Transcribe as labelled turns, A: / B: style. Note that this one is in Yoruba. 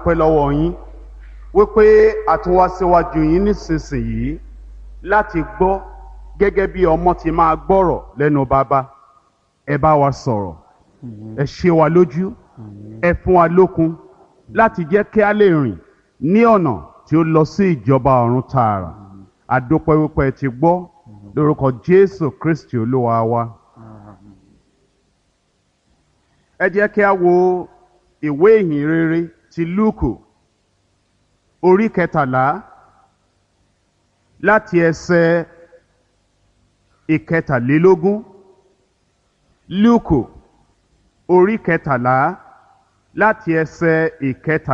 A: pẹ́ lọ́wọ́ yín wípé a tún wá síwájú yín nísinsìnyí láti gbọ́ gẹ́gẹ́ bí ọmọ ti máa gbọ́rọ̀ lẹ́nu bàbá ẹ bá wa sọ̀rọ̀ ẹ ṣe wa lójú ẹ fún wa lókun láti jẹ́ kí a lè rìn ní ọ̀nà tí ó lọ sí ìjọba ọ̀run tààrà àdópẹ́ wípé ẹ ti gbọ́ lórúkọ Jésù Kristi olúwa wa. ẹ jẹ́ kí a wo ìwé ìhìn rere ti Lúùkù orí kẹtàlá láti ẹsẹ̀ ìkẹtàlélógún Lúùkù orí kẹtàlá láti ẹsẹ̀ ìkẹtàlélógún.